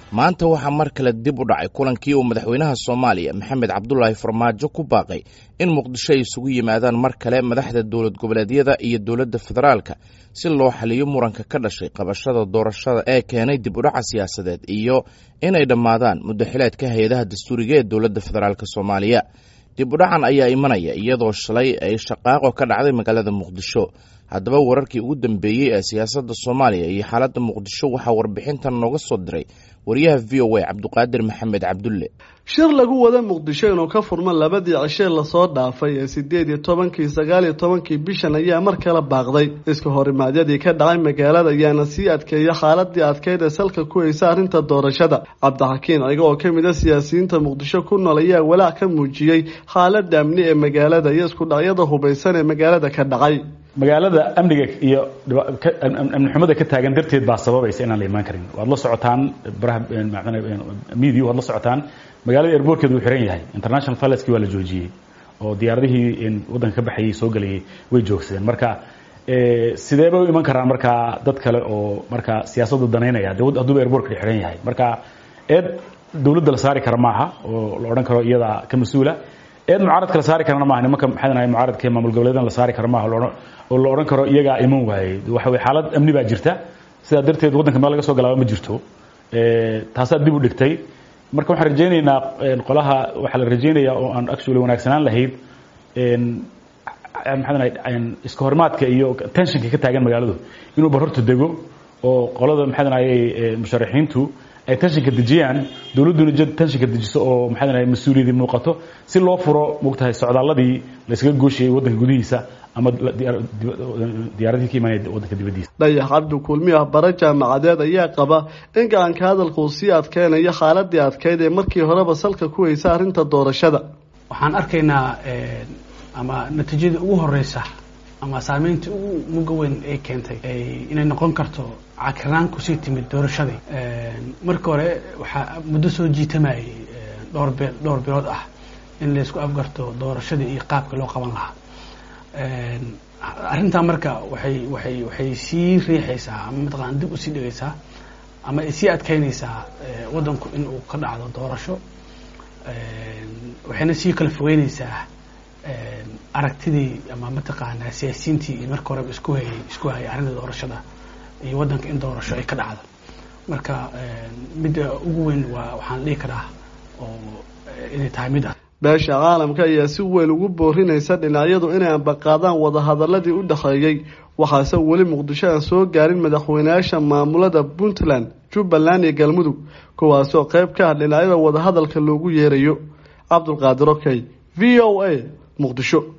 maanta waxaa mar kale dib u dhacay kulankii uu madaxweynaha soomaaliya maxamed cabdulaahi farmaajo ku baaqay in muqdisho ay isugu yimaadaan mar kale madaxda dowlad goboleedyada iyo dowladda federaalka si loo xaliyo muranka ka dhashay qabashada doorashada ee keenay dib u dhaca siyaasadeed iyo inay dhammaadaan muddaxileedka hay-adaha dastuuriga ee dowladda federaalk soomaaliya dib u dhacan ayaa imanaya iyadoo shalay ay shaqaaqo ka dhacday magaalada muqdisho haddaba wararkii ugu dambeeyey ee siyaasadda soomaaliya iyo xaaladda muqdisho waxaa warbixintan nooga soo diray wariyaha v o a cabduqaadir maxamed cabdulle shir lagu wada muqdisho inuu ka furmo labadii cishee lasoo dhaafay ee sideed iyo tobankii sagaal iyo tobankii bishan ayaa mar kale baaqday iska horimaadyadii ka dhacay magaalada ayaana sii adkeeya xaaladii adkeyd ee salka ku haysa arrinta doorashada cabdixakiin ciga oo ka mid a siyaasiyiinta muqdisho ku nool ayaa walaac ka muujiyey xaalada amni ee magaalada iyo isku dhacyada hubaysan ee magaalada ka dhacay magaalada amniga iyo amni xumada ka taagan darteed baa sababaysa inaan la imaan karin waad la socotaan baraha media waad la socotaan magaalada airbortkeedu wuu xiran yahay international fileski waa la joojiyey oo diyaaradihii waddanka ka baxayay soo gelayay way joogsadeen marka sidee bay u iman karaan markaa dad kale oo markaa siyaasadda danaynaya hadduuba airbortka xiran yahay marka eed dawladda la saari kara maaha oo la odhan karo iyadaa ka mas-uula eed mucaaradka la saari karana maaha nimanka maxay dhahay mucaaradka maamul goboleedan la saari kara maaha oo la odhan karo iyagaa iman waayey waxa weye xaalad amni baa jirta sidaa darteed waddanka meel laga soo galaaba ma jirto taasaa dib u dhigtay marka waxaan rajaynaynaa qolaha waxaa la rajaynayaa oo aan actually wanaagsanaan lahayd maxaa dhahay iska horimaadka iyo tensionka ka taagan magaaladu inuu barorta dego oo qolada maxaa dhahay musharaxiintu ay tenshinka dejiyaan dowladduna jad tenshinka dejiso oo maxaa dhahay mas-uuliyadii muuqato si loo furo mogtahay socdaaladii la yskaga gooshayay waddanka gudihiisa ama diyaaradii ka imaanaya waddanka dibaddiisa dhayax cabdi kulmi ah bara jaamacadeed ayaa qaba in gacanka hadalka uu sii adkeynayo xaaladii adkeyd ee markii horeba salka ku haysa arrinta doorashada waxaan arkaynaa ama natiijadii ugu horeysa ama saameyntii ugu muga weyn ay keentay inay noqon karto cakirnaan kusii timid doorashadii marka hore waxaa muddo soo jiitamayay dhowr be dhowr bilood ah in laysku afgarto doorashadii iyo qaabka loo qaban lahaa arrintaa marka waxay waxay waxay sii riixaysaa ama mataqana dib usii dhigaysaa ama ay sii adkeynaysaa waddanku in uu ka dhacdo doorasho waxayna sii kala fogeynaysaa aragtidii ama mataqaanaa siyaasiyiintii iyo marka horeba isku hayay isku hayay arrinta doorashada iyo waddanka in doorasho ay ka dhacdo marka midda ugu weyn waa waxaan dhihi karaa oo inay tahay mid ah beesha caalamka ayaa si weyn ugu boorinaysa dhinacyadu inay ambaqaadaan wadahadaladii u dhexeeyey waxaase weli muqdisho aan soo gaarin madaxweynayaasha maamulada puntland jubbaland iyo galmudug kuwaasoo qayb ka ah dhinacyada wadahadalka loogu yeerayo cabdulqaadir okey v o a muqdisho